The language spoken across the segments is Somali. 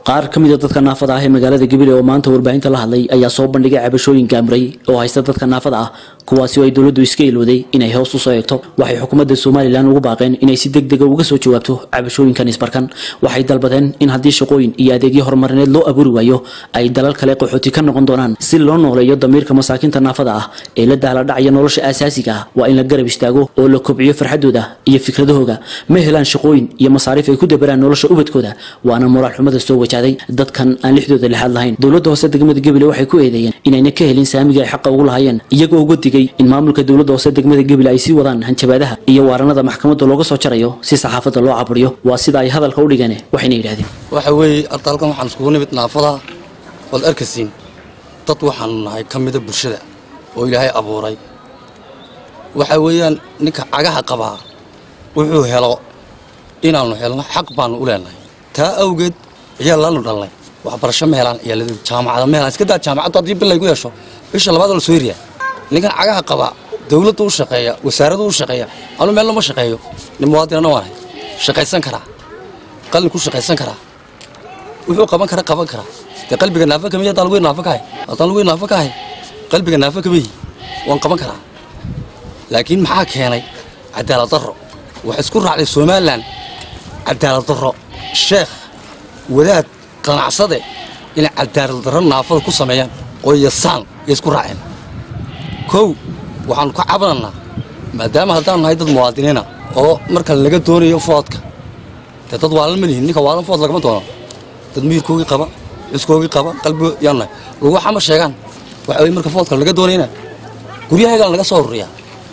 qaar ka mida dadka naafada ah ee magaalada gabiley oo maanta warbaahinta la hadlay ayaa soo bandhigay cabashooyin gaamray oo haysta dadka naafada ah kuwaasi oo ay dowladdu iska ilowday inay hoos usoo eegto waxay xukuumadda somalilan ugu baaqeen inay si deg dega uga soo jawaabto cabashooyinkan isbarkan waxay dalbadeen in haddii shaqooyin iyo adeegyo horumarineed loo abuuri waayo ay dalal kale qaxooti ka noqon doonaan si loo nooleeyo damiirka masaakiinta naafada ah ee la daaladhacaya nolosha aasaasiga ah waa in la garab istaago oo la kobciyo farxadooda iyo fikradahooga ma helaan shaqooyin iyo masaariif ay ku dabaraan nolosha ubadkooda waana moraal xumada soo wajahday dadkan aan lixdooda lixaad lahayn dowladda hoose degmada gabiley waxay ku eedeeyeen inayna ka helin saamiga ay xaqa ugu lahaayeen iyagoo uga digay in maamulka dowladda hoose degmada gabiley ay sii wadaan hanjabaadaha iyo waaranada maxkamadda looga soo jarayo si saxaafadda loo caburiyo waa sida ay hadalka u dhigeen waxayna yidhahdeen waxa weeye arta halkan waxaan iskugu nimid naafada waad arkaysiin dad waxaanu nahay ka mida bulshada oo ilaahay abuuray waxa weeyaan ninka cagaha qabaa wuxuu helo inaannu helno xaq baannu u leenahay taa awgeed ciyaal laanu dhalnay waxbarasho ma helaan ciyaaladooda jaamacada ma helaan iska daa jaamacaddu haddii bil laygu yeesho bisha labaad la soo eriyaa ninkan cagaha qabaa dawladdu u shaqeeya wasaaraddu u shaqeeya anu meel lama shaqeeyo nin muwaadinana waanahay shaqaysan karaa qalin ku shaqaysan karaa wuxuu qaban kara qaban karaa dee qalbiga naafa kamiy haddaan lagu naafa kahay haddaan lagu naafa kahay qalbiga naafa kamiyi waan qaban karaa laakiin maxaa keenay cadaalad darro waxay isku raacday somalilan cadaalad darro sheekh wadaad qanacsade inay cadaalad darro naafada ku sameeyaan oo yasaan yay isku raaceen kow waxaannu ka cabanannaa maadaama haddaanu nahay dad muwaadiniina oo marka laga doonayo foodka dee dad waalan ma lihin ninka waalan food lagama doono dad miirkoogii qaba ciskoogii qaba qalbigo yaan nahay lagu waxama sheegaan waxa weye marka foodka laga doonayna guryahagaan laga soo ururiyaa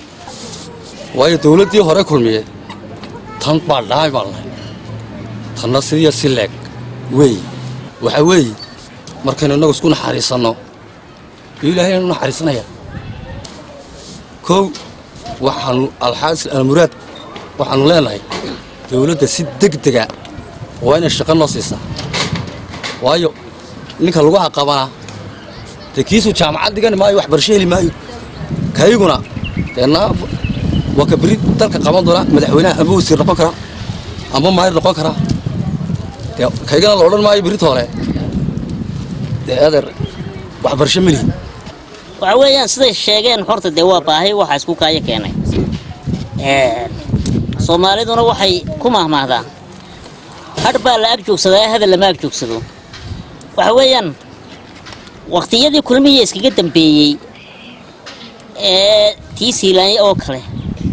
waayo dawladdii hore kulmiyeed tan baa dhaay baan nahay tanna sidiya si leeg weey waxa weeye markaynu innagu isku naxariisanno iyo ilaahay anu naxariisanaya kow waxaanu alxaasil almuraad waxaannu leenahay dawladda si degdega waa inay shaqo noo siisaa waayo ninka laguha qabanaa dee kiisuu jaamacad dhigani maayo waxbarasho heli maayo kayguna dee naaf waa ka beri dalka qaban doonaa madaxweynaha amba wasiir noqon karaa amba maayir noqon karaa dee kaygana la odhan maayo berita hore dee adeer waxbarasho melihi waxa weeyaan siday sheegeen horta dee waa baahi waxa isku kaayo keenay soomaaliduna waxay ku mahmaahdaan hadh baa la ag joogsadaa hadal lama ag joogsado waxa weeyaan wakhtiyadii kulmihii iskaga dambeeyey ee tii siilaanya oo kale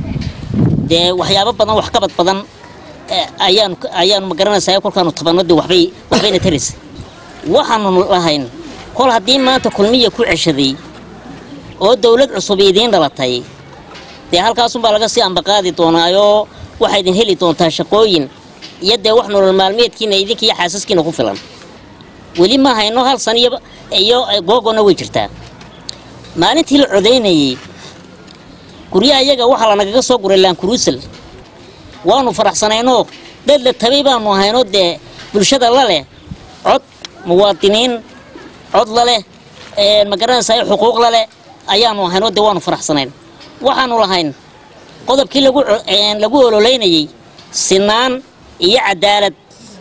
dee waxyaabo badan waxqabad badan ayaanu ayaanu magaranaysaa kolkaanu tabanadii waxbay waxbayna taraysa waxaanu lahayn kol haddii maanta kulmiya ku ceshaday oo dawlad cusub idiin dhalatay dee halkaasunbaa laga sii ambaqaadi doonaayoo waxaa idin heli doontaa shaqooyin iyo dee wax nolol maalmeedkiina idinkiiyo xaasaskiina ku filan weli ma hayno hal san iyo googona way jirtaa maalintii la codaynayey guryaha iyaga waxaa lanagaga soo guray laankuruusal waanu faraxsanaynoo dad la tabay baanu ahaynoo dee bulshada la leh cod muwaadiniin cod la leh magaranaysaa xuquuq la leh ayaanu ahaynoo dee waanu faraxsanayn waxaanu lahayn qodobkii lagu lagu ololeynayey sinaan iyo cadaalad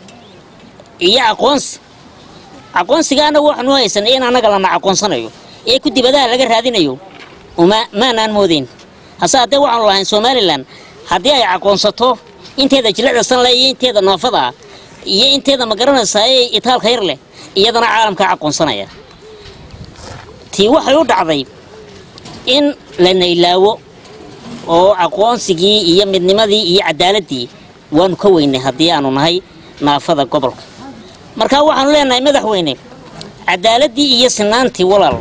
iyo aqoonsi aqoonsiga annagu waxaanu haysanay in annaga lana aqoonsanayo ee ku dibadaha laga raadinayo uma maanaan moodayn hase haddee waxaanu lahayn somalilan haddii ay aqoonsato inteeda jilicda sanle iyo inteeda naafada ah iyo inteeda magaranaysaa ee itaalka yar leh iyadana caalamkaa aqoonsanaya tii waxay u dhacday in la naylaawo oo aqoonsigii iyo midnimadii iyo cadaaladii waanu ka weynay haddii aanu nahay naafada gobolka markaa waxaanu leenahay madaxweyne cadaaladii iyo sinaantii walaal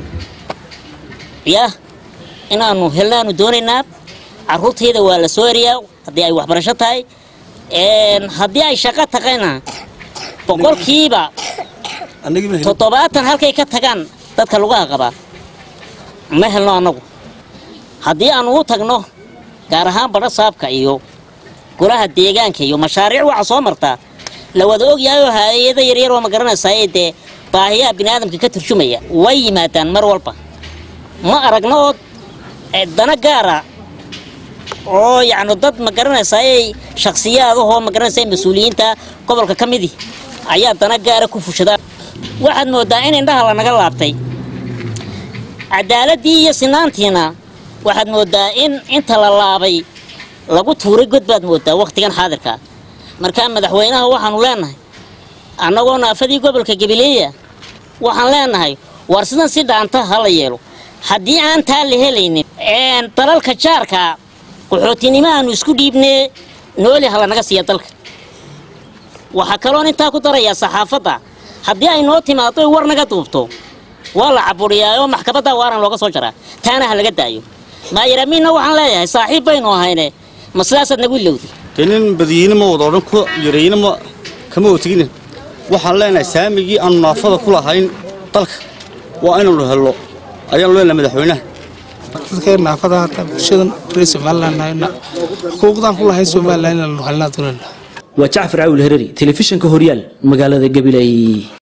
yah inaanu helnaanu doonaynaa carruurtayda waa la soo eriyaa haddii ay waxbarasho tahay haddii ay shaqo taqayna boqolkiiba toddobaatan halkay ka tagaan dadka lugaha qabaa ma helno annagu haddii aanu u tagno gaar ahaan badho saabka iyo golaha deegaanka iyo mashaariic waxa soo martaa la wada ogyahay oo hay-ada yaryar oo ma garanaysaa dee baahiyaha biniaadamka ka turjumaya way yimaadaan mar walba ma aragno oo dana gaara oo yacni dad ma garanaysaa shakhsiyaadahoo ma garanaysaa mas-uuliyiinta gobolka ka midii ayaa dana gaara ku fushada waxaad mooddaa in indhaha lanaga laabtay cadaaladii iyo sinaantiina waxaad mooddaa in inta la laabay lagu tuuray god baad mooddaa wakhtigan xaadirkaa markaa madaxweynaha waxaanu leenahay annagoo naafadii gobolka gabileeya waxaan leenahay war sidan si dhaanta ha la yeelo haddii aan taa la helaynin dalalka jaarka qaxootinimo aanu isku dhiibnee nooli ha lanaga siiya dalka waxaa kaloon intaa ku darayaa saxaafadda haddii ay noo timaado war naga duubto waa la caburiyaa oo maxkamadda waaran looga soo jaraa taana ha laga daayo maayaramiinna waxaan leeyahay saaxiib baynu ahayne ma sidaasaad nagu ilowday dee nin badiyeyne ma wada odhan ku yarayne ma kama otegine waxaan leenahay saamigii aanu naafada ku lahayn dalka waa inaynu hello ayaanu leenahay madaxweynaha dadka naafada hata bulshadan reer somaliland xuquuqdan ku lahayn somaliland inaynu helnaa doonayna waa jacfar caawil hereri telefishinka horyaal magaalada gabiley